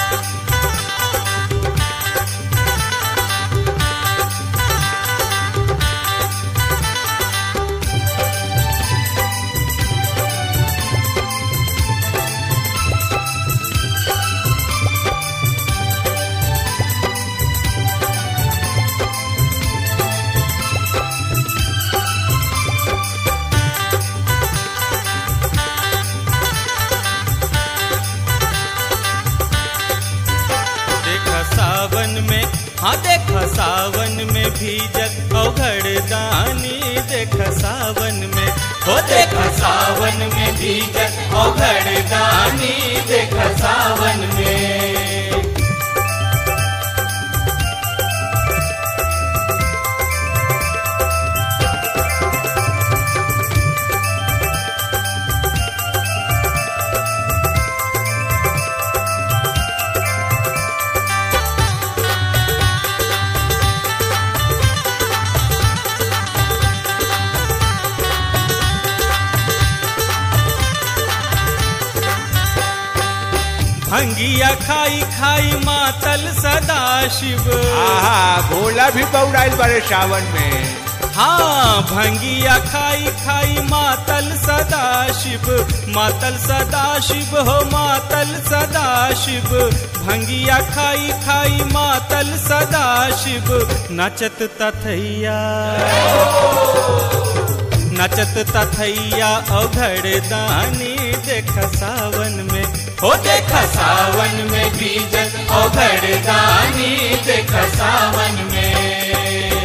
देख सावन में हाँ देख सावन में भीजत अवघड़ दानी देख सावन में हो देख सावन में भीजत अवघड़ दानी देख सावन में भंगिया खाई खाई मातल सदा शिव आहा भोला भी बौराइल बड़े सावन में हाँ भंगिया खाई खाई मातल सदा शिव मातल सदा शिव हो मातल सदा शिव भंगिया खाई खाई मातल सदा शिव नचत तथैया नचत तथैया अघड़ दानी देख सावन में हो देख सावन में बीजन अघड़ दानी देख सावन में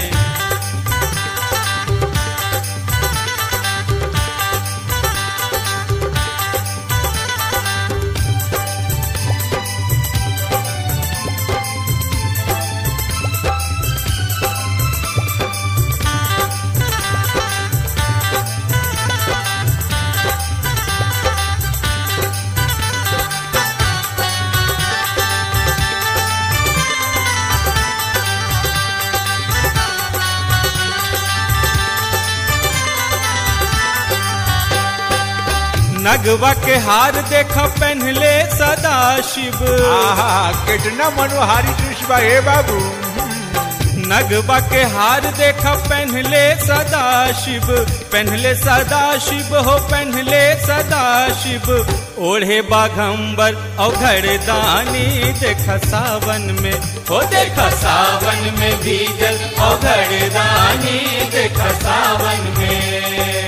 नगवा के हार देख पहनले सदा शिव आहा कितना मनोहारी दृश्य बा हे बाबू नगवा के हार देख पहनले सदा शिव पहनले सदा शिव हो पहनले सदा शिव ओढ़े बाघंबर अवघड़ दानी देख सावन में हो देख सावन में भीजल अवघड़ दानी देख सावन में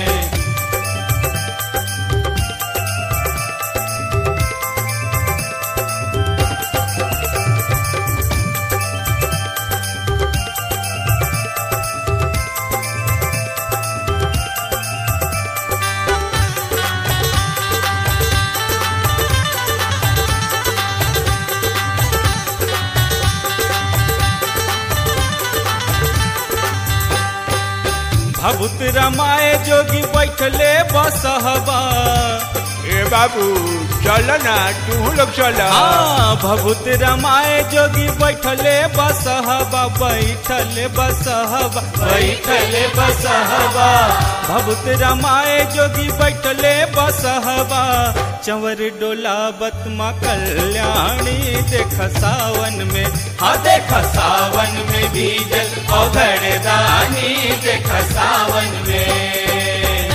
भभूत रमाए जोगी बैठले बसहबा ए बाबू चल ना तू लोग चल हाँ भभूत रमाए जोगी बैठले बसहबा बैठले बसहबा बैठले बसहबा भभूत रमाए जोगी बैठले बसहबा चंवर डोला बतमा कल्याणी देख सावन में हाँ देख सावन में भीजल अघड़ दानी देख सावन में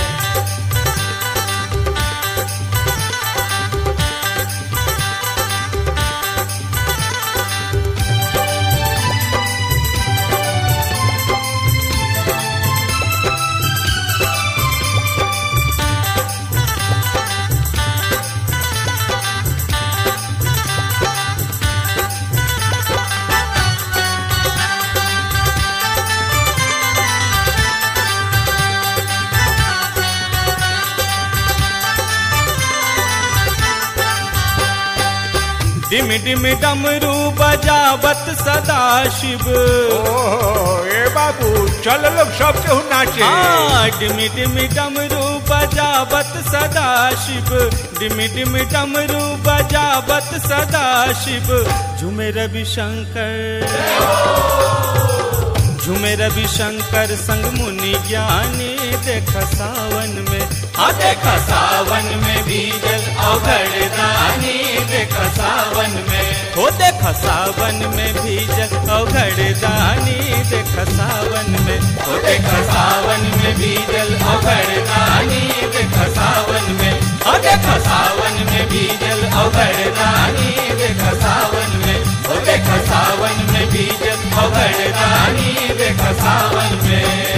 डिम डिम डमरू बजावत सदा शिव ओहो ए बाबू चल लोग सब केहू नाचे हाँ डिम डिम डमरू बजावत सदा शिव डिम डिम डमरू बजावत सदा शिव झूमे रवि शंकर झूमे रवि शंकर संग मुनि ज्ञानी देख सावन में हाँ देख सावन में भीजल अवघड़ दानी देख सावन में हो देख सावन में भीजल अवघड़ दानी देख सावन में हो देख सावन में भीजल अवघड़ दानी देख सावन में हो देख सावन में भीजल अवघड़ दानी देख सावन में हो देख सावन में भीजल अवघड़ दानी देख सावन में